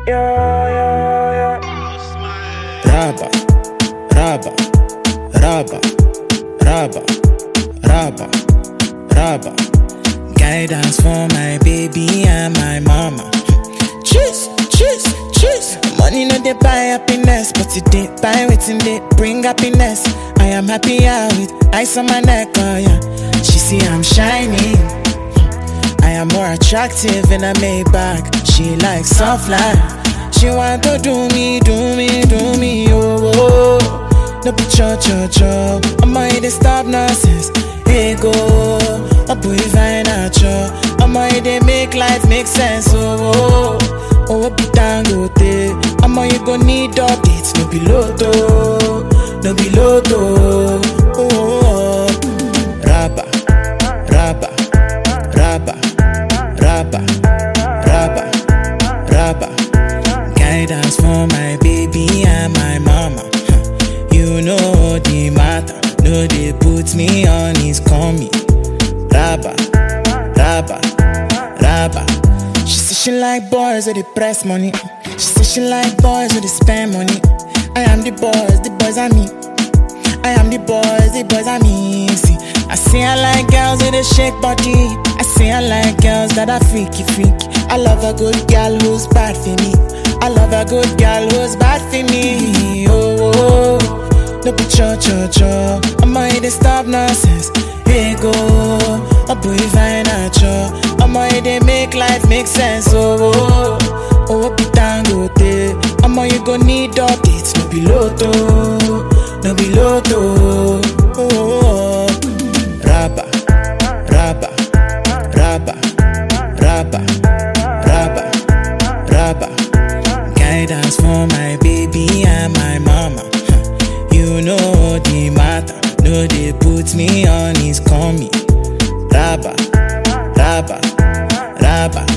Yeah, yeah, yeah. Raba, raba, raba, raba, raba, raba. Guidance for my baby and my mama. Cheese, cheese, cheese. Money no dey buy happiness, but it dey buy wetin dey bring happiness. I am happier with ice on my neck, oh yeah. She see I'm shining. I am more attractive in a Maybach. She likes soft life. She want to do me, do me, do me, oh, oh. No be cho cho cho. I'ma hit the stop nonsense. Hey go, I put it fine at cho. I'ma hit they make life make sense, oh, oh. Oh, be dangote. I'ma you go need updates. No be loto, no be loto. Oh, oh, oh. Rabba, rabba, rabba, rabba, rabba, rabba. Guidance for my baby and my mama. Huh. You know the matter. No, they put me on his coming. Rabba, rabba, rabba. She say she like boys with the press money. She say she like boys with the spend money. I am the boys, the boys are me. I am the boys, the boys are me. See, I say I like girls with a shake body. I say I like girls that are freaky, freaky. I love a good girl who's bad for me. I love a good girl who's bad for me. Oh, oh, oh. no be cho cho cho. I'ma hit the stop nonsense. Hey go, I put it fine at cho. I'ma hit they make life make sense. Oh, oh, oh, be dangote. I'ma you go need updates. No be loto, no be loto. Oh, oh, oh. Rabba, rabba, rabba, rabba, rabba, rabba. Guidance for my baby and my mama. Huh. You know the matter. No, they put me on his coming. Rabba, rabba, rabba.